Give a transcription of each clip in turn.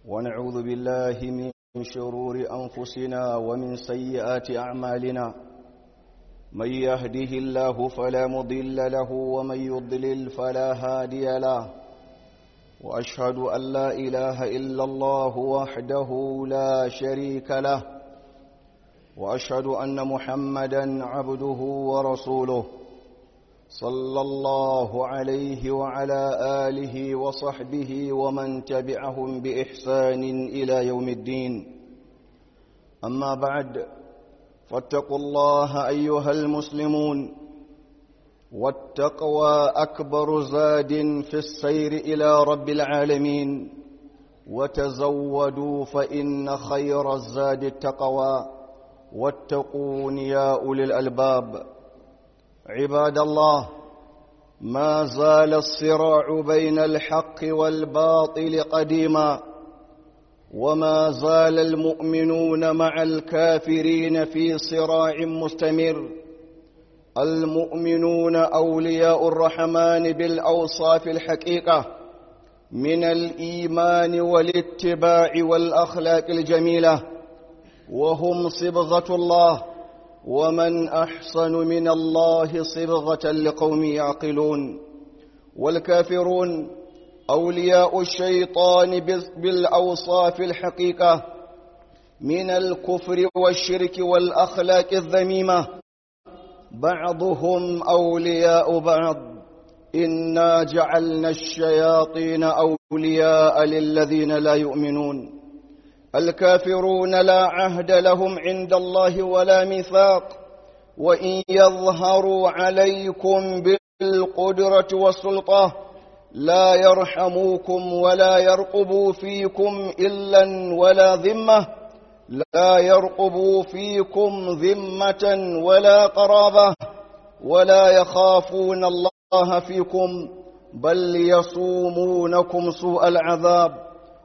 ونعوذ بالله من شرور أنفسنا ومن سيئات أعمالنا من يهده الله فلا مضل له ومن يضلل فلا هادي له وأشهد أن لا إله إلا الله وحده لا شريك له وأشهد أن محمدا عبده ورسوله صلى الله عليه وعلى آله وصحبه ومن تبعهم بإحسان إلى يوم الدين أما بعد فاتقوا الله أيها المسلمون والتقوى أكبر زاد في السير إلى رب العالمين وتزودوا فإن خير الزاد التقوى واتقون يا أولي الألباب عباد الله ما زال الصراع بين الحق والباطل قديما وما زال المؤمنون مع الكافرين في صراع مستمر المؤمنون أولياء الرحمن بالأوصاف الحقيقة من الإيمان والاتباع والأخلاق الجميلة وهم صبغة الله ومن أحسن من الله صبغة لقوم يعقلون والكافرون أولياء الشيطان بالأوصاف الحقيقة من الكفر والشرك والأخلاق الذميمة بعضهم أولياء بعض إنا جعلنا الشياطين أولياء للذين لا يؤمنون الكافرون لا عهد لهم عند الله ولا ميثاق وإن يظهروا عليكم بالقدرة والسلطة لا يرحموكم ولا يرقبوا فيكم إلا ولا ذمة لا يرقبوا فيكم ذمة ولا قرابة ولا يخافون الله فيكم بل يصومونكم سوء العذاب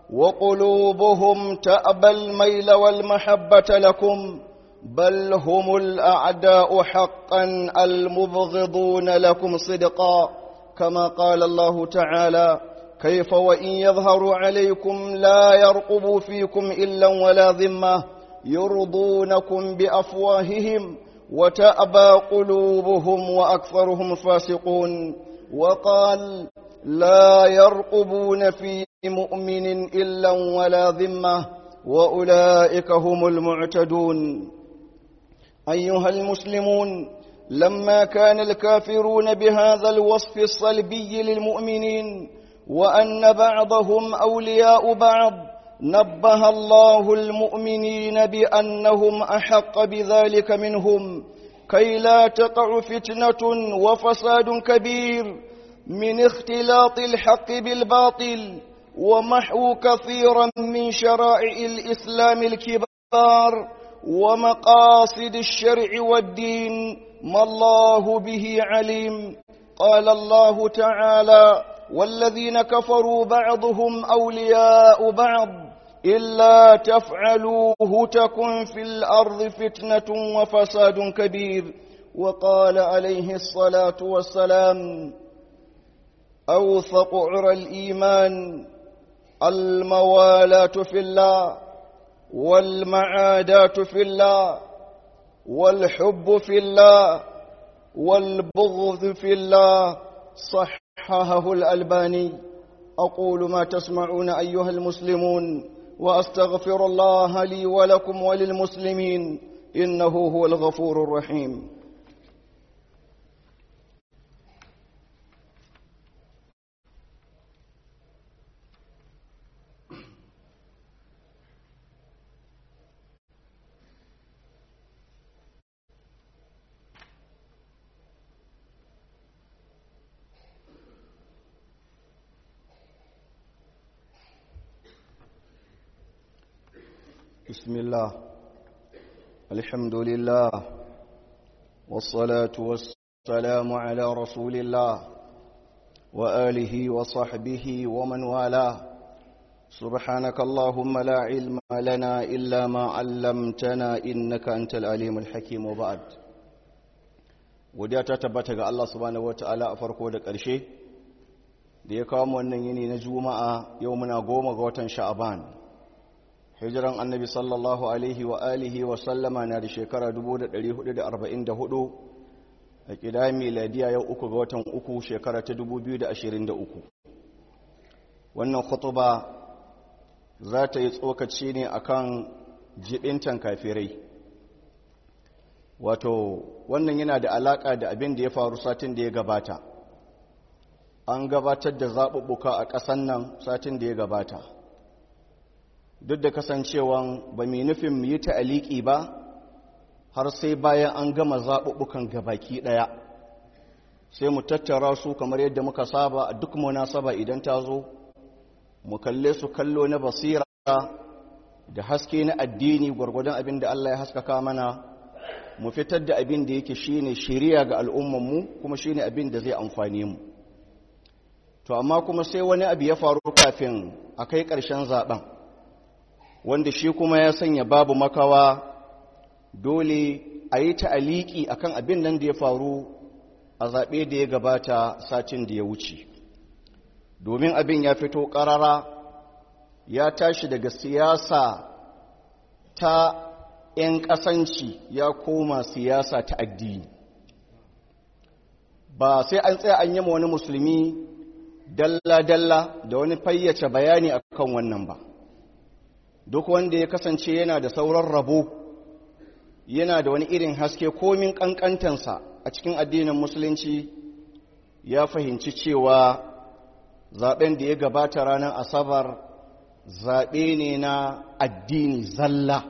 وقلوبهم تأبى الميل والمحبة لكم بل هم الأعداء حقا المبغضون لكم صدقا كما قال الله تعالى كيف وإن يظهروا عليكم لا يرقبوا فيكم إلا ولا ذمة يرضونكم بأفواههم وتأبى قلوبهم وأكثرهم فاسقون وقال لا يرقبون في مؤمن إلا ولا ذمة وأولئك هم المعتدون أيها المسلمون لما كان الكافرون بهذا الوصف الصلبي للمؤمنين وأن بعضهم أولياء بعض نبه الله المؤمنين بأنهم أحق بذلك منهم كي لا تقع فتنة وفساد كبير من اختلاط الحق بالباطل ومحو كثيرا من شرائع الإسلام الكبار ومقاصد الشرع والدين ما الله به عليم قال الله تعالى والذين كفروا بعضهم أولياء بعض إلا تفعلوه تكن في الأرض فتنة وفساد كبير وقال عليه الصلاة والسلام أوثق عرى الإيمان الموالاة في الله والمعاداة في الله والحب في الله والبغض في الله صححه الألباني أقول ما تسمعون أيها المسلمون وأستغفر الله لي ولكم وللمسلمين إنه هو الغفور الرحيم بسم الله الحمد لله والصلاة والسلام على رسول الله وآله وصحبه ومن والاه سبحانك اللهم لا علم لنا إلا ما علمتنا إنك أنت العليم الحكيم وبعد وديا تتبتغ الله سبحانه وتعالى أفرقه دك أرشي da ya kawo wannan yini na juma'a yau muna goma ga watan sha'aban hijiran annabi sallallahu alaihi wa alihi wa sallama na da shekara 1444 a ƙida miladiya yau uku ga watan uku shekara ta 2023 wannan khutuba za ta yi tsokaci ne akan jibintan kafirai wato wannan yana da alaƙa da abin da ya faru satin da ya gabata an gabatar da zaɓuɓɓuka a ƙasan nan satin da ya gabata duk da kasancewan ba mai nufin mu yi ta'aliki ba har sai bayan an gama zaɓuɓɓukan gabaki ɗaya sai mu tattara su kamar yadda muka saba a duk munasaba idan ta zo mu kalle su kallo na basira da haske na addini gwargwadon abin da Allah ya haskaka mana mu fitar da abin da yake shine shiriya ga al'ummanmu kuma shine abin da zai amfane mu to amma kuma sai wani abu ya faru kafin a kai ƙarshen zaben wanda shi kuma ya sanya babu makawa dole a yi ta'aliki akan abin nan da ya faru a zaɓe da ya gabata satin da ya wuce domin abin ya fito ƙarara ya tashi daga siyasa ta 'yan ƙasanci ya koma siyasa ta addini ba sai an tsaya an yi wani musulmi dalla-dalla da wani fayyace bayani akan wannan ba duk wanda ya kasance yana da sauran rabo yana da wani irin haske komin ƙanƙantansa a cikin addinin musulunci ya fahimci cewa zaben da ya gabata ranar asabar zaɓe ne na addini zalla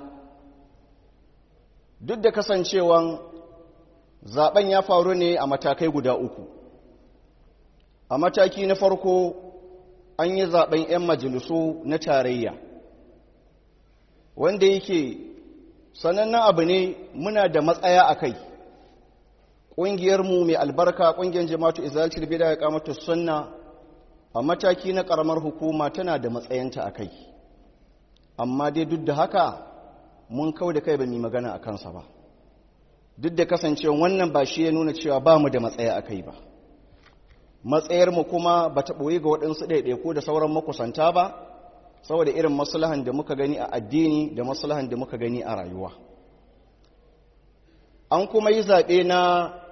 duk da kasancewan zaben ya faru ne a matakai guda uku a mataki na farko an yi zaben 'yan majalisu na tarayya wanda yake sanannen abu ne muna da matsaya a kai ƙungiyarmu mai albarka ƙungiyar jama'atu izalcir bida ya kamata sunna a mataki na ƙaramar hukuma tana da matsayanta a kai amma dai duk da haka mun kau da kai ba mu magana a kansa ba duk da kasancewa wannan ba shi ya nuna cewa ba mu da matsaya a kai ba matsayarmu kuma ba ta ɓoye ga waɗansu ɗaiɗaiku da sauran makusanta ba saboda irin maslahan da muka gani a addini da maslahan da muka gani a rayuwa an kuma yi zaɓe na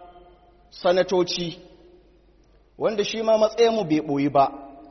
sanatoci wanda shi ma matsayinmu bai ɓoyi ba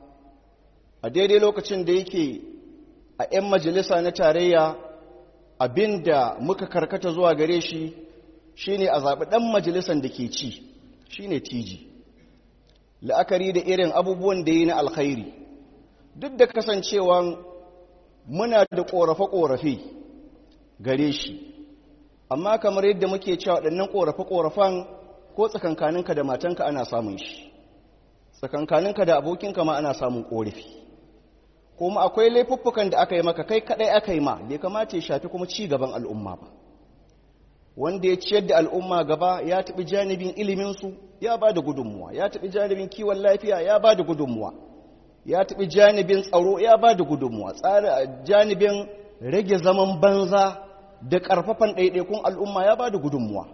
a daidai lokacin da yake a 'yan majalisa na tarayya abin da muka karkata zuwa gare shi shine a zaɓi ɗan majalisan da ke ci shine tiji la'akari da irin abubuwan da yi na alkhairi duk da kasancewan muna da ƙorafe-ƙorafe gare shi amma kamar yadda muke cewa waɗannan ƙorafe-ƙorafen ko tsakankaninka da matanka ana samun shi tsakankaninka da abokinka ma ana samun ƙorafi kuma akwai laifuffukan da aka yi maka kai kaɗai aka yi ma bai kamata ya shafi kuma ci gaban al'umma ba wanda ya ciyar da al'umma gaba ya taɓi janibin iliminsu ya ba da gudunmuwa ya taɓi janibin kiwon lafiya ya ba da gudunmuwa ya taɓi janibin tsaro ya ba da gudunmuwa janibin rage zaman banza da ƙarfafan ɗaiɗaikun al'umma ya ba da gudunmuwa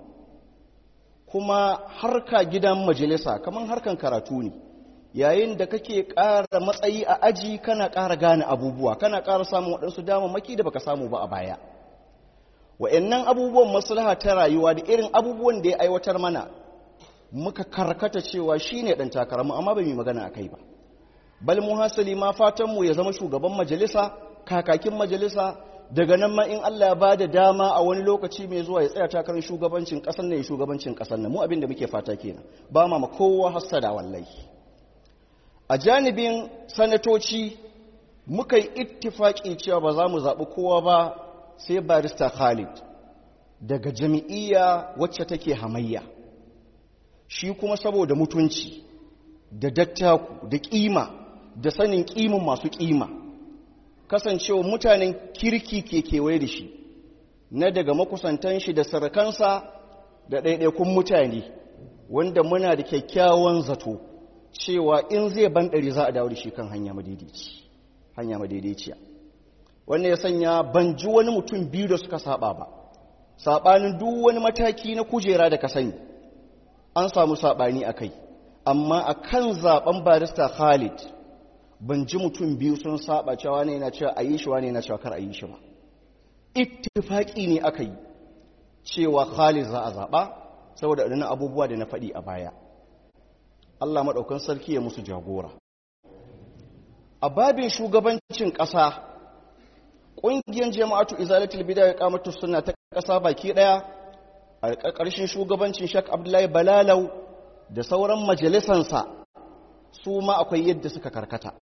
kuma harka gidan majalisa kamar harkan karatu ne yayin da kake ƙara matsayi a aji kana ƙara gane abubuwa kana ƙara samun waɗansu damammaki da baka samu ba a baya wa'annan abubuwan maslaha ta rayuwa da irin abubuwan da ya aiwatar mana muka karkata cewa shine ɗan takararmu amma ba mu magana a kai ba bal mu hasali ma fatanmu ya zama shugaban majalisa kakakin majalisa daga nan ma in Allah ya bada dama a wani lokaci mai zuwa ya tsaya takarar shugabancin ƙasar nan ya shugabancin ƙasar nan mu abin da muke fata kenan ba ma kowa hassada wallahi a janibin sanatoci muka yi ittifaki cewa ba za mu zaɓi kowa ba sai barista Khalid daga jami'iyya wacce take hamayya shi kuma saboda mutunci da dattaku da ƙima da sanin ƙimin masu ƙima kasancewa mutanen kirki ke kewaye da shi na daga makusantan shi da sarakansa da ɗaiɗaikun mutane wanda muna da kyakkyawan zato cewa in zai banɗari za a dawo da shi kan hanya madaidaici hanya madaidaiciya wannan ya sanya ban ji wani mutum biyu da suka saba ba saɓanin duk wani mataki na kujera da ka sani an samu saɓani a kai amma a kan zaɓen barista khalid ban ji mutum biyu sun saba cewa ne na cewa a yi shi wane na cewa kar a yi shi ba ittifaki ne aka yi cewa Khalid za a zaɓa saboda ɗanin abubuwa da na faɗi a baya Allah maɗaukan sarki ya musu jagora a babin shugabancin ƙasa ƙungiyar jama'atu izalatul bida ya kamata suna ta ƙasa baki ɗaya a ƙarƙashin shugabancin shak abdullahi balalau da sauran majalisansa su ma akwai yadda suka karkata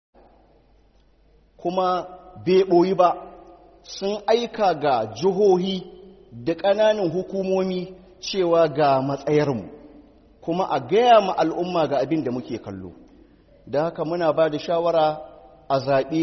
kuma bai ɓoyi ba sun aika ga jihohi da ƙananan hukumomi cewa ga matsayarmu kuma a gaya ma al'umma ga abin da muke kallo da haka muna ba da shawara a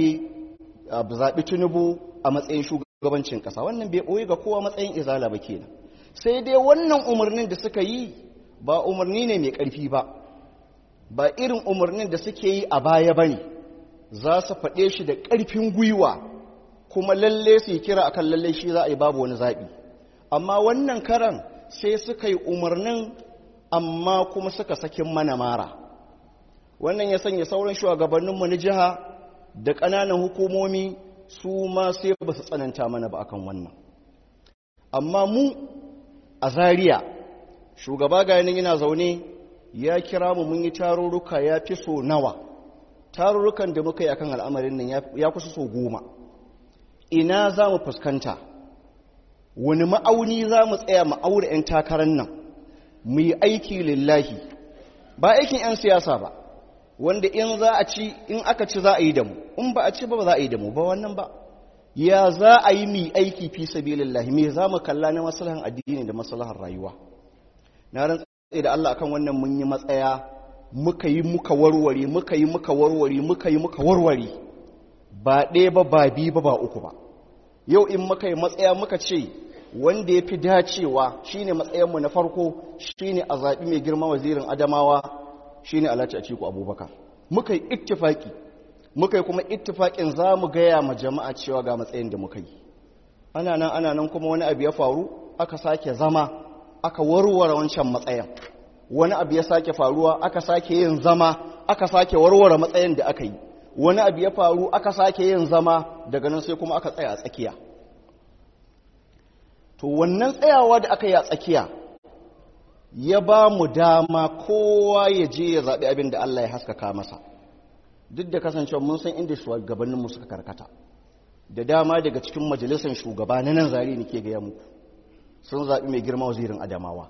zaɓi tunubu a matsayin shugabancin ƙasa wannan bai ɓoye ga kowa matsayin izala ba kenan sai dai wannan umarnin da suka yi ba umarni ne mai ƙarfi ba ba irin umarnin da suke yi a baya ba ne za su faɗe shi da ƙarfin gwiwa kuma lalle su yi kira akan lalle shi za a yi babu wani zaɓi amma wannan karan sai suka yi umarnin amma kuma suka sakin mana mara wannan ya sanya sauran shugabanninmu na jiha da ƙananan hukumomi su ma sai ba su tsananta mana ba akan wannan amma mu a Zariya shugaba ga yanin yana zaune ya kira mu mun yi tarurruka ya fi so nawa tarurrukan da muka yi akan al'amarin nan ya kusa so goma ina za mu fuskanta wani ma'auni za mu tsaya ma'aure 'yan takarar nan mu yi aiki lillahi ba aikin 'yan siyasa ba wanda in za a ci in aka ci za a yi da mu in ba a ci ba za a yi da mu ba wannan ba ya za a yi mi aiki fi sabilillahi me za mu kalla na maslahan addini da maslahan rayuwa na rantsa da Allah akan wannan mun yi matsaya muka yi muka warware muka yi muka warware muka yi muka warware ba ɗaya ba ba biyu ba ba uku ba yau in muka yi matsaya muka ce wanda ya fi dacewa shine matsayinmu na farko shine a zaɓi mai girma wazirin adamawa shine alhaji atiku abubakar muka yi ittifaki muka yi kuma ittifakin za mu gaya ma jama'a cewa ga matsayin da muka yi ana nan ana nan kuma wani abu ya faru aka sake zama aka warware wancan matsayin wani abu ya sake faruwa aka sake yin zama aka sake warware matsayin da aka yi wani abu ya faru aka sake yin zama daga nan sai kuma aka tsaya a tsakiya to wannan tsayawa da aka yi a tsakiya ya ba mu dama kowa ya je ya zaɓi abin da Allah ya haskaka masa duk da kasancewa mun san inda shugabanninmu suka karkata da dama daga cikin majalisar shugaba na nan zari nake gaya muku sun zaɓi mai girma wazirin adamawa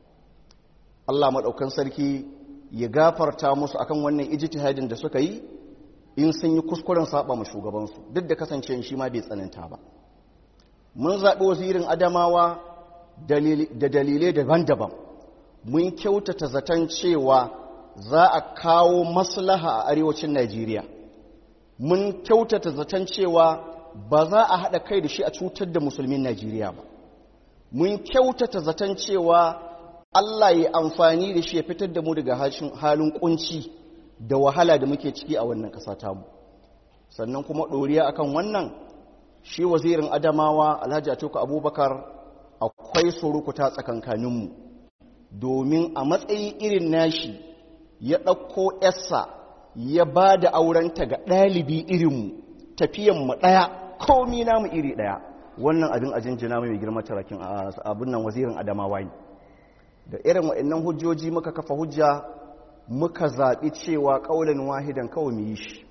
Allah maɗaukan sarki ya gafarta musu akan wannan ijtihadin da suka yi in sun yi kuskuren saba ma shugabansu duk da kasancewa shi ma bai tsananta ba mun zaɓi wazirin adamawa da dalilai daban-daban mun kyautata zaton cewa za a kawo maslaha a arewacin najeriya mun kyautata zaton cewa ba za a haɗa kai da shi a cutar da musulmin najeriya ba mun kyautata zaton cewa allah ya amfani da shi ya fitar da mu daga halin kunci da wahala da muke ciki a wannan ƙasa tamu sannan kuma ɗoriya akan wannan shi wazirin adamawa alhaji atiku abubakar akwai surukuta tsakankaninmu domin a matsayi irin nashi ya ɗauko yarsa ya ba da aurenta ga ɗalibi irinmu tafiyanmu ɗaya komi namu iri ɗaya wannan abin ajinjina mai girma tarakin abin nan wazirin adamawa ne da irin waɗannan hujjoji muka kafa hujja muka zaɓi cewa ƙaunin wahidan kawai mu yi shi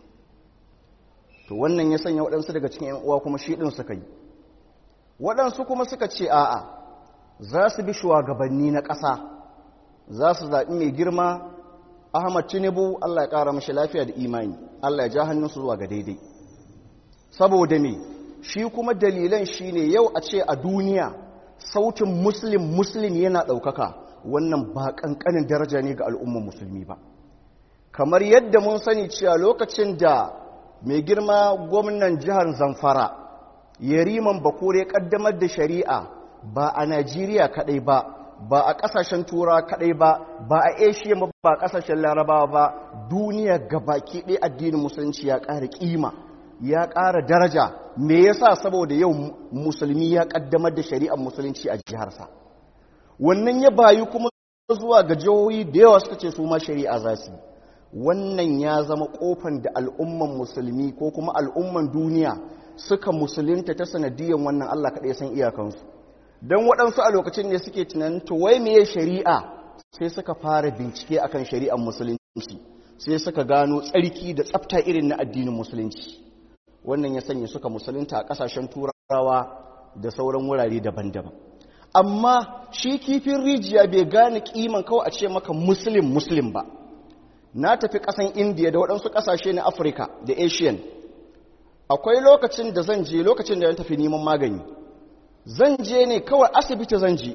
to wannan ya sanya waɗansu daga cikin 'yan uwa kuma shi ɗin suka yi waɗansu kuma suka ce a'a za su bi shugabanni na ƙasa za su zaɓi mai girma ahmad tinubu allah ya ƙara mashi lafiya da imani allah ya ja hannunsu zuwa ga daidai saboda me shi kuma dalilan shi ne yau a ce a duniya sautin muslim muslim yana ɗaukaka wannan ba ƙanƙanin daraja ne ga al'ummar musulmi ba kamar yadda mun sani cewa lokacin da mai girma gwamnan jihar zamfara yariman bakure kaddamar da shari'a ba a najeriya kadai ba ba a kasashen tura kadai ba ba a asia ba ba kasashen larabawa ba duniya gabaki ɗaya addinin musulunci ya ƙara ƙima ya ƙara daraja me yasa saboda yau musulmi ya kaddamar da shari'ar musulunci a jiharsa wannan ya bayu kuma zuwa ga jihohi da yawa suka ce su ma shari'a za su wannan ya zama kofan da al'umman musulmi ko kuma al'umman duniya suka musulunta ta sanadiyan wannan Allah kaɗai san iyakansu don waɗansu a lokacin ne suke tunanin to wai meye shari'a sai suka fara bincike akan shari'ar musulunci sai suka gano tsarki da tsafta irin na addinin musulunci wannan ya sanya suka musulunta a ƙasashen turawa da sauran wurare daban-daban amma shi kifin rijiya bai gane kiman kawai a ce maka muslim muslim ba na tafi ƙasan indiya da waɗansu ƙasashe na afirka da asian akwai lokacin da zan je lokacin da ya tafi neman magani zan je ne kawai asibiti zan je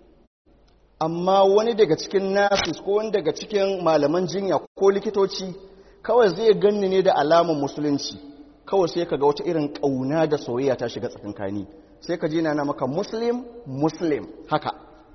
amma wani daga cikin nurses ko wani daga cikin malaman jinya ko likitoci kawai zai ganni ne da alamun musulunci kawai sai ka ga wata irin ƙauna da soyayya ta shiga tsakankani sai ka ji na maka muslim muslim haka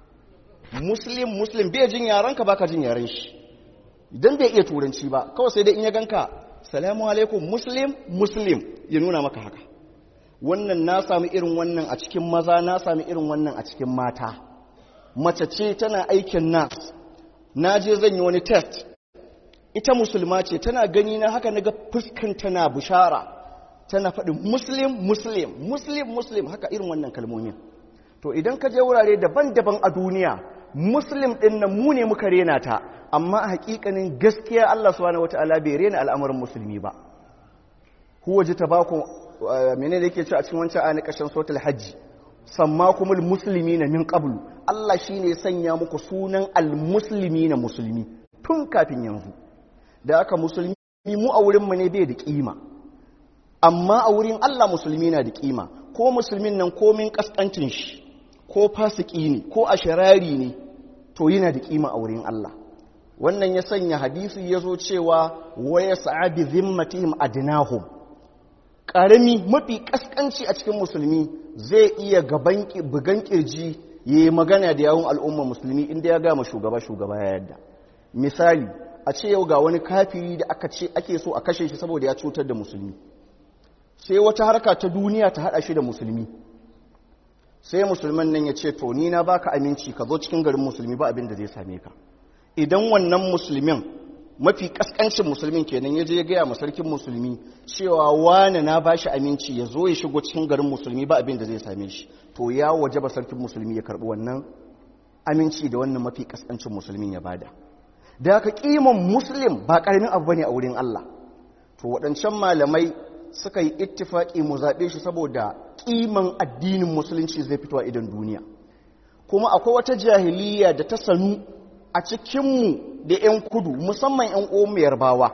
muslim muslim bai jin yaranka baka jin yaren shi idan bai iya turanci ba kawai sai dai in ya ganka salamu alaikum muslim muslim ya nuna maka haka wannan na sami irin wannan a cikin maza na sami irin wannan a cikin mata mace ce tana aikin nas na je zan yi wani test ita musulma ce tana gani na haka naga fuskan tana bushara tana faɗin muslim muslim muslim muslim haka irin wannan kalmomin to idan ka je wurare daban-daban a duniya muslim ɗin nan mu ne muka rena ta amma a hakikanin gaskiya Allah subhanahu wataala bai rena al'amarin musulmi ba huwa jitabakum menene yake cewa a cikin wancan ayan kashin suratul hajji sammakumul muslimina min qablu Allah shine ya sanya muku sunan almuslimina musulmi tun kafin yanzu da aka musulmi mu a wurin mu ne bai da kima amma a wurin Allah musulmi na da kima ko musulmin nan komin kaskancin shi ko fasiki ne ko asharari ne to yana da kima a wurin Allah wannan ya sanya hadisi ya zo cewa waya sa'abi zimmatihim adnahum karami mafi kaskanci a cikin musulmi zai iya gaban bugan kirji yayi magana da yawun al'umma musulmi inda ya gama shugaba shugaba ya yadda misali a ce yau ga wani kafiri da aka ce ake so a kashe shi saboda ya cutar da musulmi sai wata harka ta duniya ta hada shi da musulmi sai musulman nan ya ce to ni na baka aminci ka zo cikin garin musulmi ba abin da zai same ka idan wannan musulmin mafi kaskancin musulmin kenan ya je ya gaya ma sarkin musulmi cewa wane na bashi aminci ya zo ya shigo cikin garin musulmi ba abin da zai same shi to ya waje ba sarkin musulmi ya karbi wannan aminci da wannan mafi kaskancin musulmin ya bada da haka kiman muslim ba karamin abu bane a wurin Allah to waɗancan malamai suka yi ittifaki mu zaɓe shi saboda kiman addinin musulunci zai fito a idan duniya kuma akwai wata jahiliya da ta sanu a cikinmu da 'yan kudu musamman 'yan omu yarbawa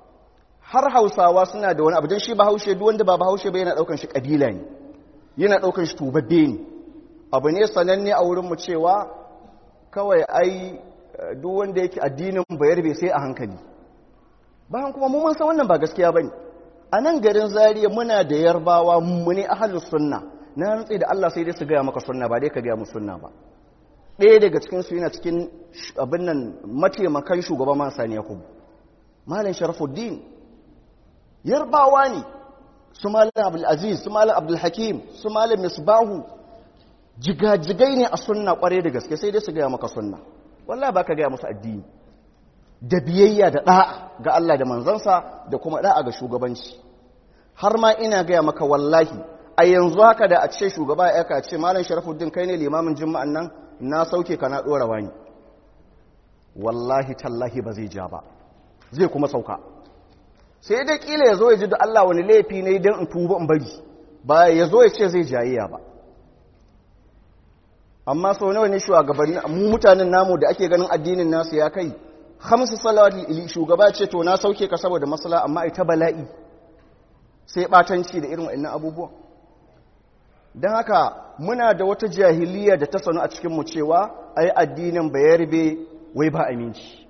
har hausawa suna da wani abu don shi ba haushe duk wanda ba ba haushe ba yana daukan shi kabila ne yana daukan shi tubabbe ne abu ne sananne a wurinmu cewa kawai ai duk wanda yake addinin bayar bai sai a hankali bayan kuma mun san wannan ba gaskiya bane a nan garin zariya muna da yarbawa mu ne ahlus sunna na rantsi da Allah sai dai su gaya maka sunna ba dai ka gaya mu sunna ba ɗaya daga cikinsu yana cikin abin nan mataimakan shugaban man sani yakubu malin sharafuddin yarbawa ne su malin abdulaziz su malin abdulhakim su malin misbahu jigajigai ne a sunna kwarai da gaske sai dai su gaya maka sunna wallah ba ka gaya musu addini da biyayya da ɗa'a ga Allah da manzansa da kuma ɗa'a ga shugabanci har ma ina gaya maka wallahi a yanzu haka da a ce shugaba ya aka ce malam sharafuddin kai ne limamin juma'an nan na sauke ka na ɗora wani wallahi tallahi ba zai ja ba zai kuma sauka sai dai kila ya zo ya ji da Allah wani laifi ne don in tuba in bari ba ya zo ya ce zai jayayya ba amma sau nawa ne shugabanni mu mutanen namu da ake ganin addinin nasu ya kai hamsu salawat shugaba ce to na sauke ka saboda masala amma ita bala'i sai batanci da irin waɗannan abubuwan don haka muna da wata jahiliya da ta sanu a cikinmu cewa ai addinin bayarbe wai ba aminci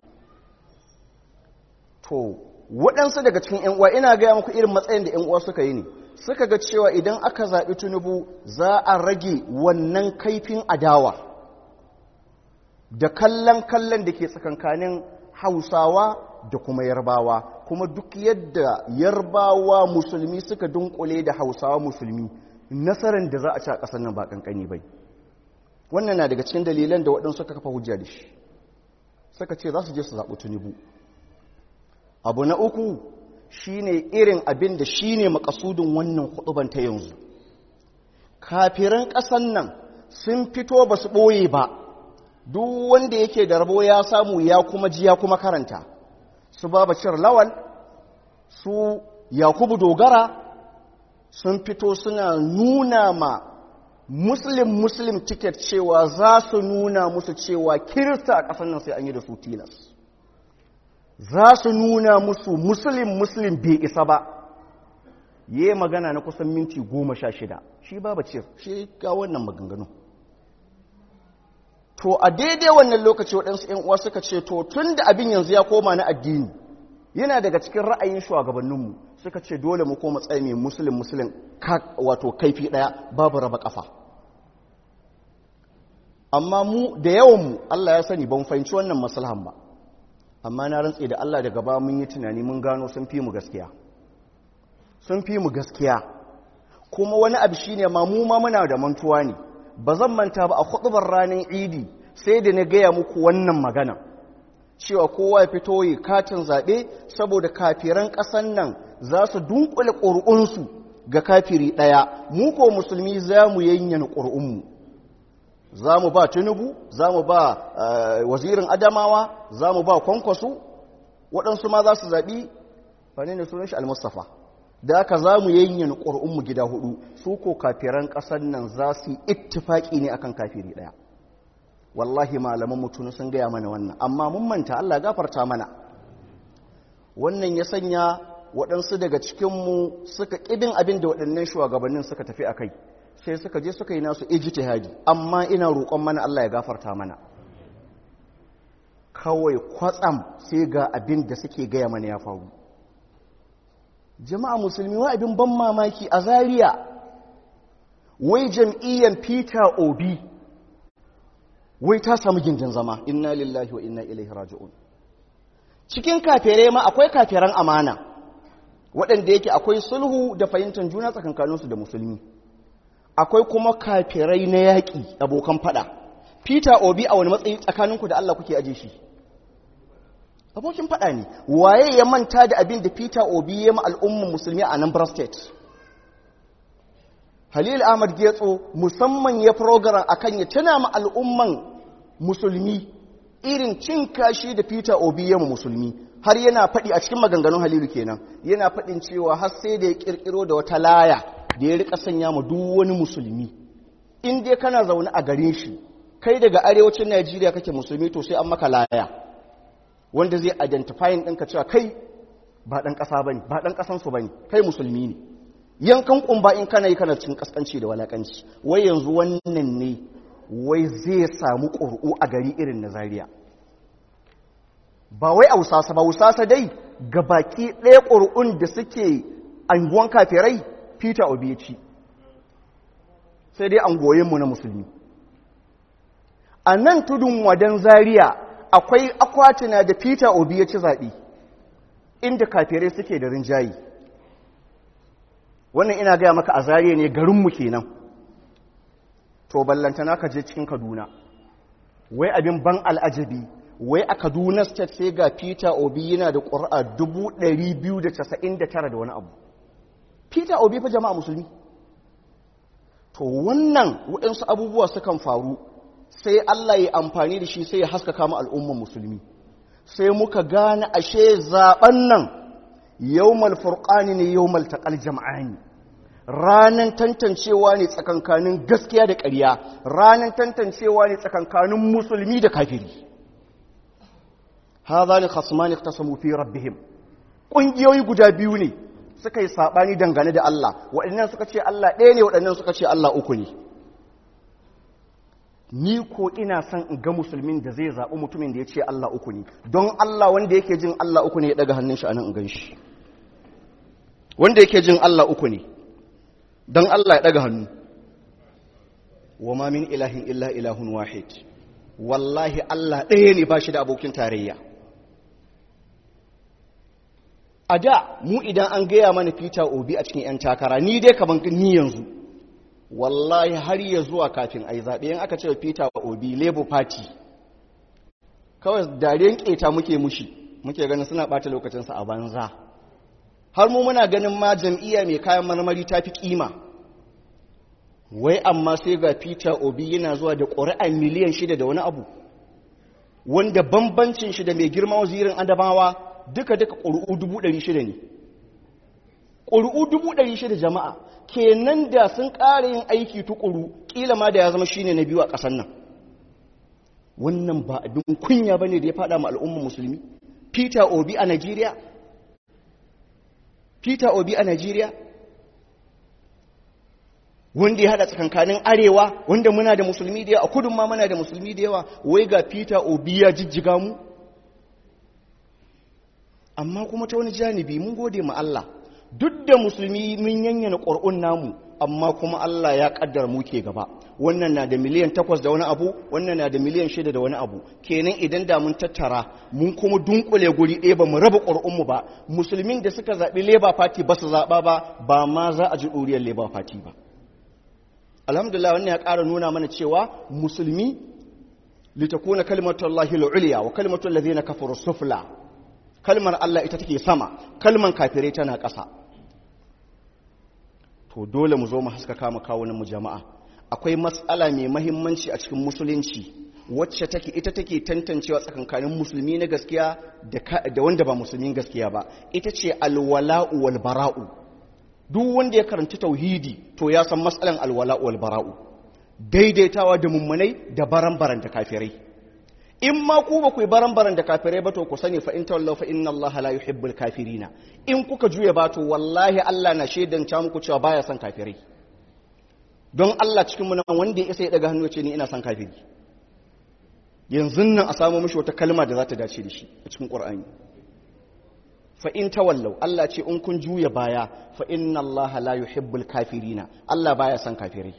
to waɗansu daga cikin ‘yan uwa ina gaya muku irin matsayin da ‘yan uwa suka yi ne suka ga cewa idan aka zaɓi tunubu za a rage wannan kaifin adawa da kallon kallon da ke tsakankanin hausawa da kuma yarbawa kuma duk yadda yarbawa musulmi suka dunkule da hausawa musulmi nasarar da za a ci a ƙasar nan ba ƙanƙani bai wannan na daga cikin dalilan da waɗansu suka kafa hujja da shi suka ce za su je su zaɓi tunubu abu na uku shine irin abin da shine makasudin wannan huduban ta yanzu kafiran ƙasan nan sun fito ba su ɓoye ba duk wanda yake da rabo ya samu ya kuma ji ya kuma karanta su babacin lawal su yakubu dogara sun fito suna nuna ma muslim muslim ticket cewa za su nuna musu cewa kirista a ƙasar nan sai an yi da su tilas za su nuna musu muslim muslim bai isa ba yi magana na kusan minti goma sha shida shi ba ce shi ga wannan maganganu to a daidai wannan lokaci waɗansu ‘yan uwa suka ce to tun da abin yanzu ya koma na addini yana daga cikin ra'ayin shugabanninmu suka ce dole mu koma tsaye mai musulun musulun wato kaifi ɗaya babu raba ƙafa amma mu da yawanmu Allah ya sani ban fahimci wannan maslahan ba amma na rantse da Allah daga ba mun yi tunani mun gano sun fi mu gaskiya sun fi mu gaskiya kuma wani abu shine ma mu ma muna da mantuwa ne ba zan manta ba a hudubar ranar idi sai da na gaya muku wannan magana cewa kowa ya fito yi katin zaɓe saboda kafiran ƙasan nan za su dunkule ƙuri'unsu ga kafiri ɗaya mu ko musulmi za mu yanyana ƙuri'unmu za mu ba tinubu za mu ba wazirin adamawa za mu ba kwankwaso waɗansu ma za su zaɓi wane ne sunan shi al-mustafa da aka za mu yanyana ƙuri'unmu gida hudu su ko kafiran ƙasar nan za su yi ittifaƙi ne akan kafiri ɗaya wallahi malaman mutunu sun gaya mana wannan amma mun manta Allah gafarta mana wannan ya sanya waɗansu daga cikinmu suka ƙibin abin da waɗannan shugabannin suka tafi a kai sai suka je suka yi nasu ijtihadi amma ina roƙon mana Allah ya gafarta mana kawai kwatsam sai ga abin da suke gaya mana ya faru jama'a musulmi wa abin ban mamaki a Zariya. wai jam'iyyar peter obi wai ta samu gindin zama inna lillahi wa inna ilaihi raji'un cikin kafere ma akwai kafiran amana waɗanda yake akwai sulhu da fahimtar juna tsakankaninsu da musulmi akwai kuma kafirai na yaƙi abokan fada peter obi a wani matsayi tsakaninku da allah kuke aje shi abokin fada ne waye ya manta da abin da peter obi ya ma al'ummar musulmi a nan state halil ahmad getso musamman ya program akan ya tuna ma al'umman musulmi irin cin kashi da peter obi ya ma musulmi har yana faɗi a cikin maganganun halilu kenan yana faɗin cewa har sai da ya ƙirƙiro da wata laya da ya rika sanya ma duk wani musulmi in dai kana zaune a garin shi kai daga arewacin najeriya kake musulmi to sai an maka laya wanda zai identifying ɗinka cewa kai ba ɗan ƙasa ba ne ba ɗan ƙasansu ba ne kai musulmi ne yankan ƙumba in kana yi kana cin ƙasƙanci da walaƙanci wai yanzu wannan ne wai zai samu ƙur'u a gari irin na zaria ba wai a wusasa ba wusasa dai ga baki ɗaya ƙur'un da suke anguwan kafirai peter obi ya ci sai dai angoyinmu na musulmi a nan tudun wadan zaria akwai akwatina da peter obi ya ci zaɓe inda kafirai suke da rinjayi wannan ina gaya maka a zariya ne garinmu kenan to ballantana ka je cikin kaduna wai abin ban al'ajabi wai a kaduna state sai ga peter obi yana da ƙura 299 da wani abu peter obi fa jama'a musulmi to wannan waɗansu abubuwa sukan faru sai allah ya amfani da shi sai ya haskaka mu al'umman musulmi sai muka gane ashe zaben nan yawmal furqani ne yawmal taqal jam'ani ranan tantancewa ne tsakankanin gaskiya da ƙarya ranan tantancewa ne tsakankanin musulmi da kafiri hadhani khasmani ikhtasamu fi rabbihim kungiyoyi guda biyu ne suka yi sabani dangane da Allah waɗannan suka ce Allah ɗaya ne waɗannan suka ce Allah uku ne ni ko ina son in ga musulmin da zai zaɓi mutumin da ya ce Allah uku ne don Allah wanda yake jin Allah uku ne ya ɗaga hannun shi a nan in gan shi wanda yake jin Allah uku ne don Allah ya ɗaga hannu wa ma min ilahin illa ilahun wahid wallahi Allah ɗaya ne ba shi da abokin tarayya a da mu idan an gaya mana Peter Obi a cikin 'yan takara ni dai kaman ni yanzu wallahi har ya zuwa kafin a yi zaɓe yin aka ce Peter Obi Labour Party kawai dariyan ƙeta muke mushi muke ganin suna ɓata lokacinsa a banza har mu muna ganin ma jam'iyya mai kayan marmari ta fi ƙima wai amma sai ga peter obi yana zuwa da ƙuri'a miliyan shida da wani abu wanda bambancin shi da mai girma wazirin adamawa duka-duka ƙuri'u dubu ɗari shida ne ƙuri'u dubu ɗari shida jama'a kenan da sun ƙara yin aiki tukuru ƙila ma da ya zama shine na biyu a ƙasar nan wannan ba abin kunya ba ne da ya faɗa ma al'ummar musulmi peter obi a nigeria peter obi a nigeria wanda ya haɗa tsakankanin arewa wanda muna da musulmi da yawa a kudin ma muna da musulmi da yawa wai ga peter obi ya jijjiga mu amma kuma ta wani janibi mun gode ma Allah duk da musulmi mun yanyana ƙwar'un namu amma kuma Allah ya ƙaddar mu ke gaba wannan na da miliyan takwas da wani abu wannan na da miliyan shida da wani abu kenan idan da mun tattara mun kuma dunkule guri ɗaya ba mu raba ƙwar'unmu ba musulmin da suka zaɓi labour party ba su zaɓa ba ba ma za a ji ɗuriyar labour party ba alhamdulillah wannan ya ƙara nuna mana cewa musulmi litakuna kalimatullahi al-ulya wa kalimatu allazina kafaru sufla kalmar Allah ita take sama kalmar kafirai tana ƙasa to dole mu zo mu haskaka mu kawo mu jama'a akwai matsala mai mahimmanci a cikin musulunci wacce take ita take tantancewa tsakankanin musulmi na gaskiya da wanda ba musulmin gaskiya ba ita ce alwala'u wal bara'u duk wanda ya karanta tauhidi to ya san matsalan alwala'u wal bara'u daidaitawa da mummunai da baran-baran da kafirai in ma ku ba ku yi baran-baran da kafirai ba to ku sani fa in tawallaw fa inna Allah la yuhibbul kafirina in kuka juya ba to wallahi Allah na shaidanta muku cewa baya son kafirai don Allah cikin mu nan wanda ya isa ya daga hannu ce ni ina son kafiri yanzu nan a samu mishi wata kalma da za ta dace da shi a cikin Qur'ani fa in tawallaw Allah ce in kun juya baya fa inna Allah la yuhibbul kafirina Allah baya son kafirai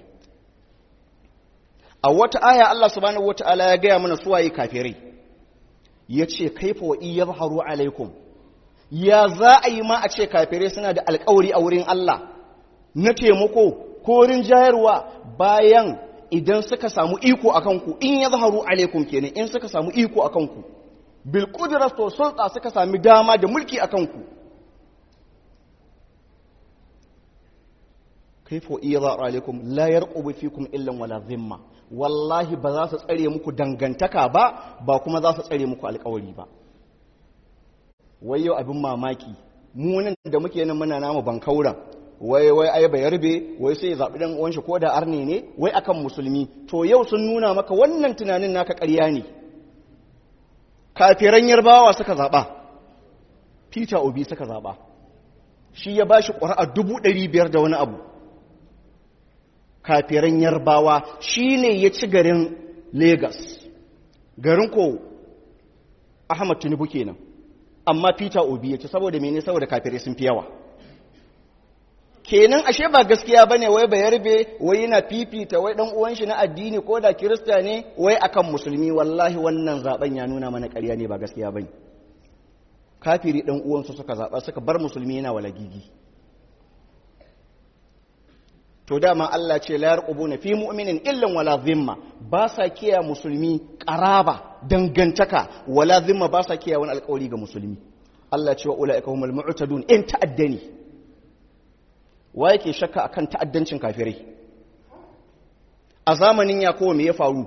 a wata aya Allah subhanahu wata'ala ya gaya mana suwaye kafirai ya ce kaifa wa iya zaharu alaikum ya za a yi ma a ce kafirai suna da alkawari a wurin Allah na taimako ko jayarwa bayan idan suka samu iko a kanku in ya zaharu alaikum kenan in suka samu iko a kanku bil kudrat to sulta suka sami dama da mulki a kanku kaifa wa iya zaharu alaikum la yarqubu fikum illa wala zimma wallahi ba za su tsare muku dangantaka ba ba kuma za su tsare muku alkawari ba wai yau abin mamaki munin da muke nan muna namu bankauran wai wai ai bai yarbe wai sai zaɓi dan uwan shi ko da arne ne wai akan musulmi to yau sun nuna maka wannan tunanin naka ƙarya ne kafiran yarbawa suka zaɓa peter obi suka zaɓa shi ya bashi ƙuri'a dubu ɗari biyar da wani abu kafiran yarbawa shi ne ya ci garin Legas. garin ko ahmad tinubu kenan amma peter obi ya ci saboda mene saboda kafirai sun fi yawa kenan ashe ba gaskiya bane wai ba yarbe wai yana fifita wai dan uwan shi na addini ko da kirista ne wai akan musulmi wallahi wannan zaben ya nuna mana ƙarya ne ba gaskiya bane kafiri dan uwansu suka zaba suka bar musulmi yana walagigi to dama Allah ce la yarqubuna fi mu'minin illan wala zimma ba sa kiya musulmi qaraba dangantaka wala zimma ba sa kiya wani alƙawari ga musulmi Allah ce wa ulaika humul mu'tadun in ta'addani wa yake shakka akan ta'addancin kafirai a zamanin yakowa me ya faru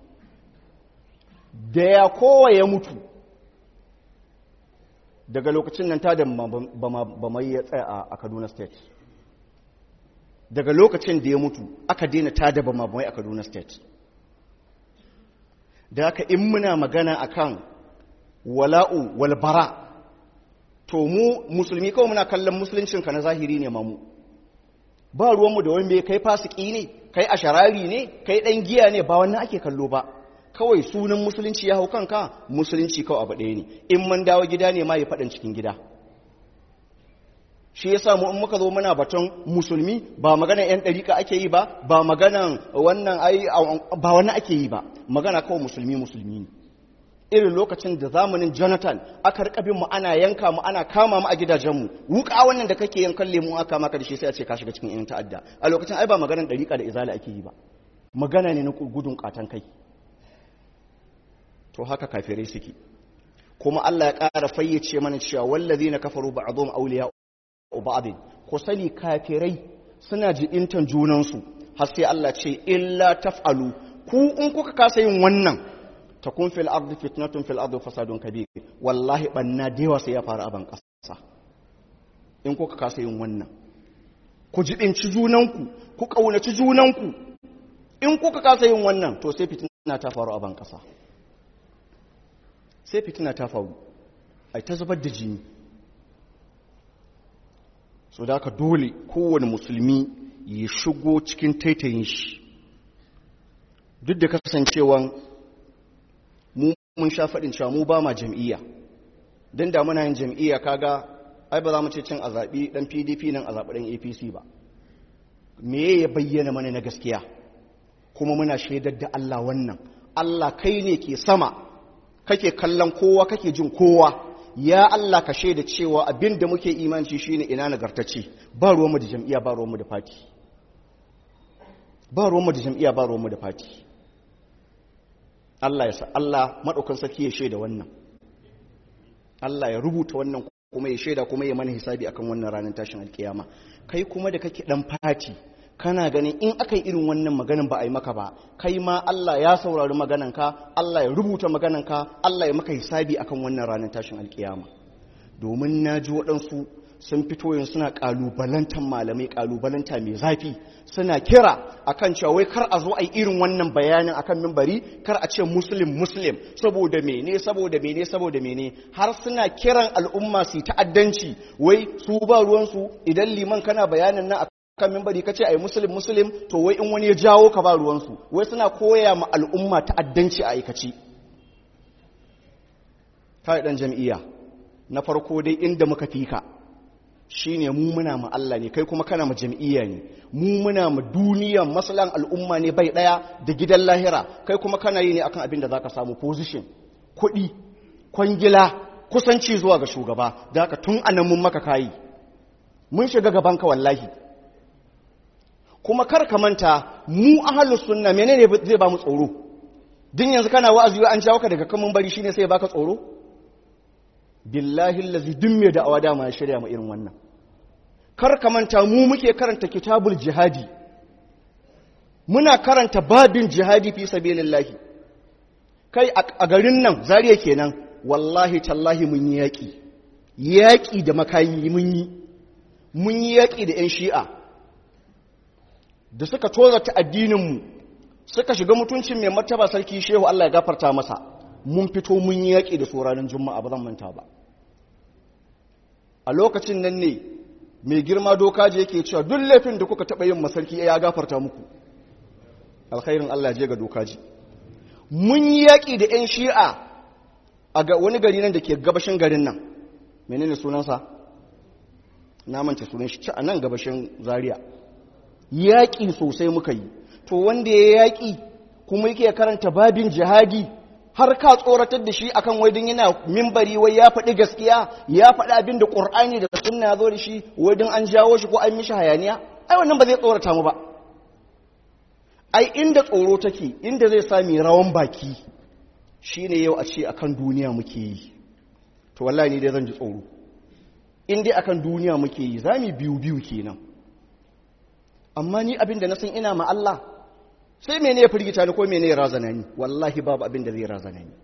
da yakowa ya mutu daga lokacin nan ta da ba mai ya tsaya a Kaduna state daga lokacin da ya mutu aka daina tada ba mabamai a kaduna state da haka in muna magana akan wala'u walbara to mu musulmi kawai muna kallon musuluncinka na zahiri ne mamu ba ruwanmu da wani kai fasiki ne kai asharari ne kai ɗan giya ne ba wannan ake kallo ba kawai sunan musulunci ya hau kanka musulunci kawai abu ɗaya ne in man dawo gida ne ma ya faɗin cikin gida shi ya mu in muka zo muna batun musulmi ba maganan 'yan ɗarika ake yi ba ba maganan wannan ai ba wannan ake yi ba magana kawai musulmi musulmi ne irin lokacin da zamanin jonathan aka rika bin mu ana yanka mu ana kama mu a gidajenmu wuka wannan da kake yankan lemu aka maka da shi sai a ce ka shiga cikin yan ta'adda a lokacin ai ba maganan ɗarika da izala ake yi ba magana ne na gudun katan kai to haka kafirai suke kuma Allah ya ƙara fayyace mana cewa wallazina kafaru ba'dhum awliya ba'd ko sani kafirai suna jibintan junansu har sai Allah ce illa taf'alu ku in kuka kasa yin wannan takun fil ardi fitnatun fil ardi fasadun kabir wallahi banna da yawa sai ya faru a ban kasa in kuka kasa yin wannan ku jibinci junanku ku kaunaci junanku in kuka kasa yin wannan to sai fitina ta faru a ban kasa sai fitina ta faru ai ta zubar da jini so da ka dole kowane musulmi ya shigo cikin taitayin shi duk da kasancewan mu mun sha faɗin cewa mu ba ma jam'iyya don da muna yin jam'iyya kaga ai ba za mu ce cin a zaɓi ɗan pdp nan a zaɓi ɗan apc ba me ya bayyana mana na gaskiya kuma muna shaidar da allah wannan allah kai ne ke sama kake kallon kowa kake jin kowa ya Allah ka shaida cewa abin da muke imanci shine ina nagartacce ba ruwanmu da jam'iyya ba ruwanmu da fati ba ruwanmu da jam'iyya ba ruwanmu da fati Allah ya sa Allah madaukan saki ya shaida wannan Allah ya rubuta wannan kuma ya shaida kuma ya mana hisabi akan wannan ranar tashin alkiyama kai kuma da kake dan fati kana ganin in aka yi irin wannan maganin ba a yi maka ba kai ma Allah ya saurari magananka Allah ya rubuta magananka Allah ya maka hisabi akan wannan ranar tashin alkiyama domin na ji waɗansu sun fito yin suna ƙalubalantar malamai ƙalubalanta mai zafi suna kira akan cewa wai kar a zo a yi irin wannan bayanin akan mimbari kar a ce muslim muslim saboda mene saboda mene saboda mene har suna kiran al'umma su ta'addanci wai su ba ruwansu idan liman kana bayanin na kan mimbari ka ce a yi musulun musulun to wai in wani ya jawo ka ba ruwansu wai suna koya ma al'umma ta'addanci a aikaci ta ɗan jam'iyya na farko dai inda muka fi ka shi ne mu muna ma Allah ne kai kuma kana ma jam'iyya ne mu muna ma duniyan masalan al'umma ne bai ɗaya da gidan lahira kai kuma kana yi ne akan abin da za ka samu position kuɗi kwangila kusanci zuwa ga shugaba da haka tun anan mun maka kayi mun shiga gabanka wallahi kuma kar ka manta mu ahlus sunna menene zai ba mu tsoro din yanzu kana wa'azi an jawo ka daga kamun bari shine sai baka tsoro billahi allazi dun me da awada ma ya shirya mu irin wannan kar ka manta mu muke karanta kitabul jihadi muna karanta babin jihadi fi sabilillahi kai a garin nan zariya kenan wallahi tallahi mun yi yaki yaki da makayi mun yi mun yi yaki da yan shi'a da suka tozata addininmu suka shiga mutuncin mai martaba sarki shehu Allah ya gafarta masa mun fito mun yi yaƙi da tsoranin juma'a ba zan manta ba a lokacin nan ne mai girma doka je yake cewa duk laifin da kuka taɓa yin masarki ya gafarta muku alkhairin Allah je ga dokaji mun yi yaƙi da 'yan shi'a a wani gari nan da ke gabashin garin nan menene sunansa na manta sunan shi a nan gabashin zaria yaƙi sosai muka yi to wanda ya yaƙi kuma yake karanta babin jihadi har ka tsoratar da shi akan wajen yana mimbari wai ya faɗi gaskiya ya faɗi abin da ƙur'ani da sunna ya zo da shi wajen an jawo shi ko an mishi hayaniya ai wannan ba zai tsorata mu ba ai inda tsoro take inda zai sami rawan baki shine yau a ce akan duniya muke yi to wallahi ni dai zan ji tsoro in dai akan duniya muke yi za mu biyu biyu kenan amma ni abin da na san ina ma Allah sai mene ya firgita ni ko mene ya razana ni wallahi babu abin da zai razana ni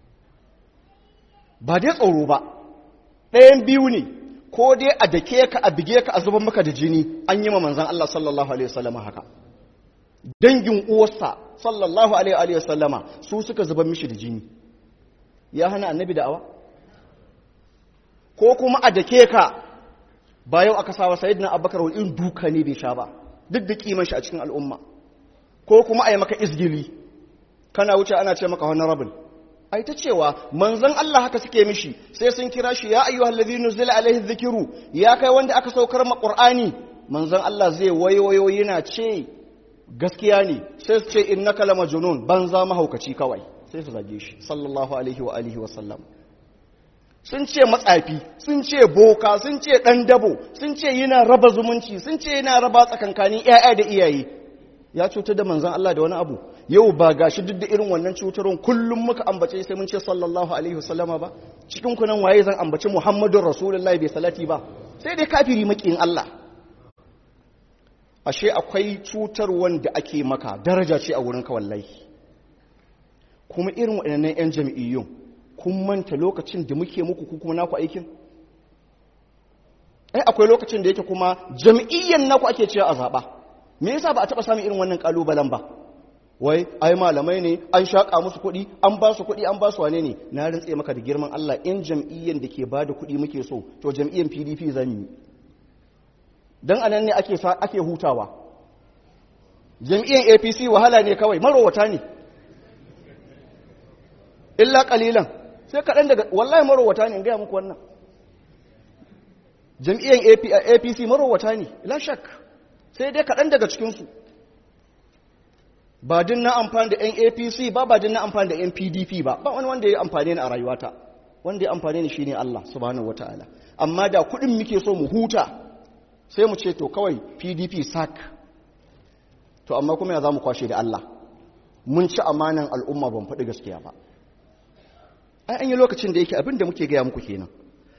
ba dai tsoro ba ɗayan biyu ne ko dai a dake ka a bige ka a zuban maka da jini an yi ma manzan Allah sallallahu alaihi wasallam haka dangin uwarsa sallallahu alaihi wasallama su suka zuban mishi da jini ya hana annabi da'awa ko kuma a dake ka ba yau aka sawa sayyidina abubakar wani irin duka ne bai sha ba duk da kiman shi a cikin al'umma ko kuma a yi maka izgili kana wuce ana ce maka honorable ai ta cewa manzon Allah haka suke mishi sai sun kira shi ya ayyuhal ladhina nuzila alaihi dhikru ya kai wanda aka saukar ma qur'ani manzon Allah zai wayoyo yana ce gaskiya ne sai su ce innaka lamajnun banza mahaukaci kawai sai su zage shi sallallahu alaihi wa alihi wa sallam sun ce matsafi sun ce boka sun ce dan dabo sun ce yana raba zumunci sun ce yana raba tsakankanin ƴaƴa da iyaye ya cutar da manzon Allah da wani abu yau ba gashi duk da irin wannan cutarwar kullum muka ambace sai mun ce sallallahu alaihi wasallama ba cikin ku nan waye zan ambaci muhammadun rasulullahi bai salati ba sai dai kafiri makiyin Allah ashe akwai cutar wanda ake maka daraja ce a wurin ka wallahi kuma irin waɗannan 'yan jam'iyyun kun manta lokacin da muke muku ku kuma naku aikin ai akwai lokacin da yake kuma jam'iyyan naku ake cewa a zaɓa me yasa ba a taɓa samun irin wannan ƙalubalen ba wai ai malamai ne an shaƙa musu kuɗi an ba su kuɗi an ba su wane ne na rintse maka da girman Allah in jam'iyyan da ke ba da kuɗi muke so to jam'iyyan PDP zan yi don anan ne ake ake hutawa jam'iyyan APC wahala ne kawai marowata ne illa kalilan sai kaɗan daga wallahi marowata ne in gaya muku wannan jam'iyyar apc marowata ne ila shak sai dai kaɗan daga cikinsu ba din na amfani da 'yan apc ba ba din na amfani da 'yan pdp ba ba wani wanda ya amfani ni a rayuwata wanda ya amfani ni shine allah subhanahu wataala amma da kuɗin muke so mu huta sai mu ce to kawai pdp sak to amma kuma ya za mu kwashe da allah mun ci amanan al'umma ban faɗi gaskiya ba ai an yi lokacin da yake abin da muke gaya muku kenan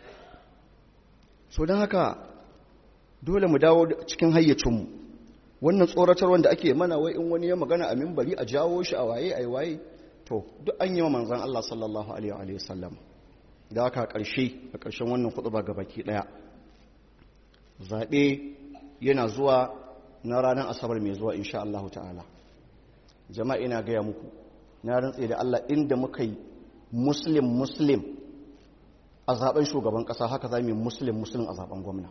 so don haka dole mu dawo cikin hayyacinmu wannan tsoratar wanda ake mana wai in wani ya magana a mimbari a jawo shi a waye a waye to duk an yi wa manzan Allah sallallahu alaihi wa sallam da haka ƙarshe a ƙarshen wannan ba ga baki ɗaya zaɓe yana zuwa na ranar asabar mai zuwa insha Allah ta'ala jama'a ina gaya muku na rantse da Allah inda muka yi muslim muslim a zaben shugaban kasa haka za mu yi muslim muslim a zaben gwamna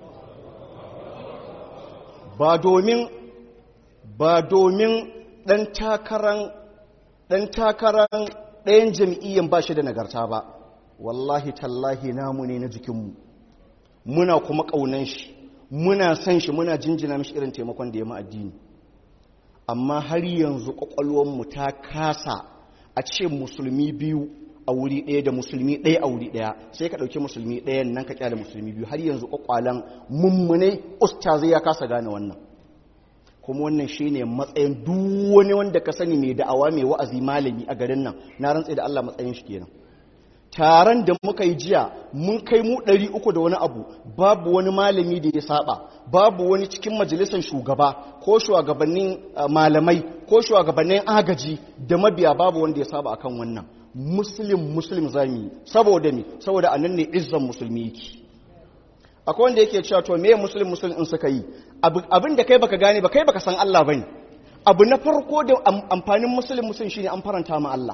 ba domin ba domin dan takaran dan takaran ɗayan jam'iyyan ba shi da nagarta ba wallahi tallahi namu ne na jikinmu muna kuma ƙaunan shi muna san shi muna jinjina mishi irin taimakon da ya mu addini amma har yanzu mu ta kasa a ce musulmi biyu a wuri ɗaya da musulmi ɗaya a wuri ɗaya sai ka ɗauki musulmi ɗayan nan ka kyale musulmi biyu har yanzu ƙwaƙwalan mummunai ustazai ya kasa gane wannan kuma wannan shine matsayin duk wani wanda ka sani mai da'awa mai wa'azi malami a garin nan na rantse da Allah matsayin shi kenan taron da muka yi jiya mun kai mu ɗari uku da wani abu babu wani malami da ya saba babu wani cikin majalisar shugaba ko shugabannin malamai ko shugabannin agaji da mabiya babu wanda ya saba akan wannan muslim muslim zami saboda me saboda anan ne izzan musulmi yake akwai wanda yake cewa to meye muslim muslim in suka yi abin da kai baka gane ba kai baka san Allah bane abu na farko da amfanin muslim muslim shine an faranta ma Allah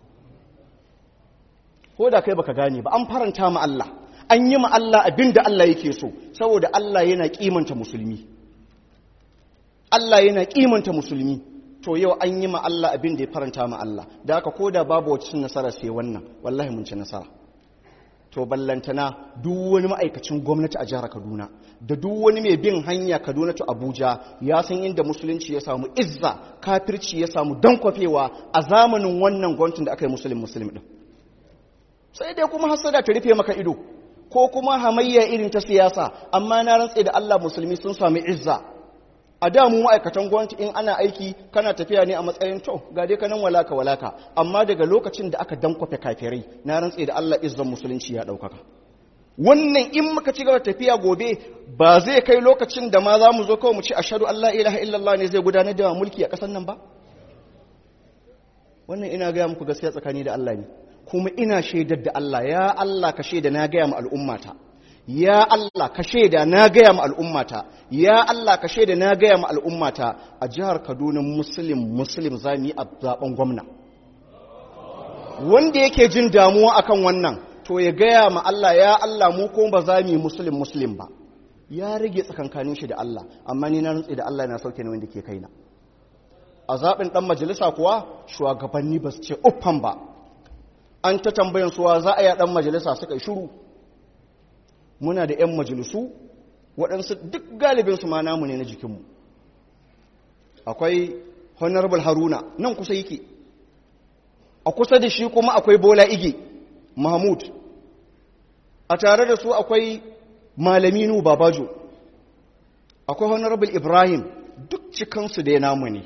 ko da kai baka gane ba an faranta ma Allah an yi ma Allah abin da Allah yake so saboda Allah yana kimanta musulmi Allah yana kimanta musulmi to yau an yi ma Allah abin da ya faranta ma Allah da haka ko da babu wacce nasara sai wannan wallahi mun ci nasara to ballantana duk wani ma'aikacin gwamnati a jihar Kaduna da duk wani mai bin hanya Kaduna to Abuja ya san inda musulunci ya samu izza kafirci ya samu dankwafewa a zamanin wannan gwamnatin da aka yi musulun musulmi din sai dai kuma hasada ta rufe maka ido ko kuma hamayya irin ta siyasa amma na rantse da Allah musulmi sun sami izza a da mu ma'aikatan gwamnati in ana aiki kana tafiya ne a matsayin to ga dai kanan walaka walaka amma daga lokacin da aka dankwafe kafirai na rantse da Allah izzan musulunci ya daukaka wannan in muka ci gaba tafiya gobe ba zai kai lokacin da ma za mu zo kawai mu ci ashhadu an la ilaha illallah ne zai gudanar da mulki a ƙasar nan ba wannan ina gaya muku gaskiya tsakani da Allah ne kuma ina shaidar da Allah ya Allah ka shaida na gaya ma al'ummata ya Allah ka shaida na gaya ma al'ummata ya Allah ka shaida na gaya ma al'ummata a jihar Kaduna muslim muslim za mu yi a zaben gwamna wanda yake jin damuwa akan wannan to ya gaya ma Allah ya Allah mu ko ba za mu yi muslim muslim ba ya rage tsakankanin shi da Allah amma ni na rantsi da Allah na sauke ne wanda ke kaina a zaɓin ɗan majalisa kuwa shugabanni ba su ce uffan ba an ta tambayan suwa za a yi ɗan majalisa suka yi shuru muna da 'yan majalisu waɗansu duk galibinsu ma namu ne na jikinmu akwai honorable haruna nan kusa yake a kusa da shi kuma akwai bola ige mahmud a tare da su akwai malaminu babajo akwai honorable ibrahim duk cikansu da ya namu ne to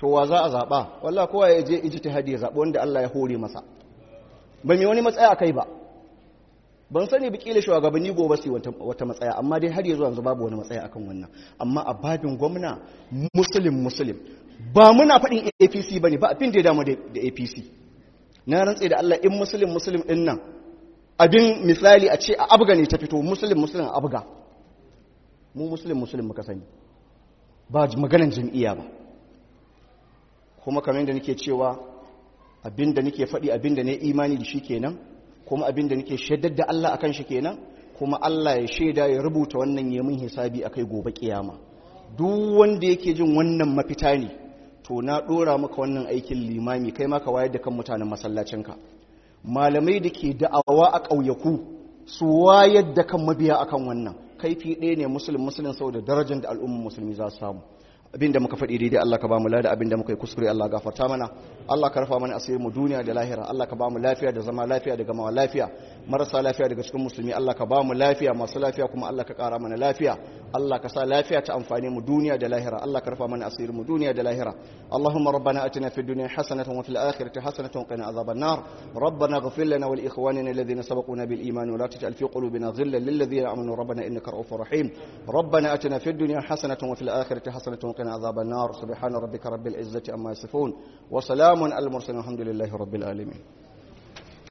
to wa za a zaɓa wallah kowa ya je ijtihadi ya zaɓi wanda Allah ya hore masa ba mai wani matsaya a kai ba ban sani bi kila shugabanni gobe su wata matsaya amma dai har yanzu yanzu babu wani matsaya akan wannan amma a babin gwamna muslim muslim ba muna faɗin APC bane ba abin da ya damu da APC na rantse da Allah in muslim muslim din nan abin misali a ce a abga ne ta fito muslim muslim a abga mu muslim muslim muka sani ba maganan jam'iyya ba kuma kamar yadda nake cewa abinda nake faɗi abinda ne imani da shi kenan kuma abinda nake shaidar da Allah akan shi kenan kuma Allah ya shaida ya rubuta wannan yamin hisabi akai gobe kiyama duk wanda yake jin wannan mafita ne to na dora maka wannan aikin limami kai ma ka wayar da kan mutanen masallacinka malamai da ke da'awa a ƙauyaku su wayar da kan mabiya akan wannan kaifi ɗaya ne musulun musulun saboda darajar da al'ummar musulmi za su samu abinda muka faɗi daidai Allah ka ba mu lada abinda muka yi kuskure Allah gafarta mana Allah ka rufa mana asirin mu duniya da lahira Allah ka ba mu lafiya da zama lafiya da gamawa lafiya marasa lafiya daga cikin musulmi Allah ka ba mu lafiya masu lafiya kuma Allah ka ƙara mana lafiya Allah ka sa lafiya ta amfani mu duniya da lahira Allah ka rufa mana asirin mu duniya da lahira Allahumma rabbana atina fid dunya hasanatan wa fil akhirati hasanatan wa qina adhaban nar ربنا اغفر لنا ولإخواننا الذين سبقونا بالإيمان ولا تجعل في قلوبنا غلا للذين آمنوا ربنا إنك رؤوف رحيم ربنا أتنا في الدنيا حسنة وفي الآخرة حسنة وقنا عذاب النار سبحان ربك رب العزة أما يصفون وسلام على المرسلين الحمد لله رب العالمين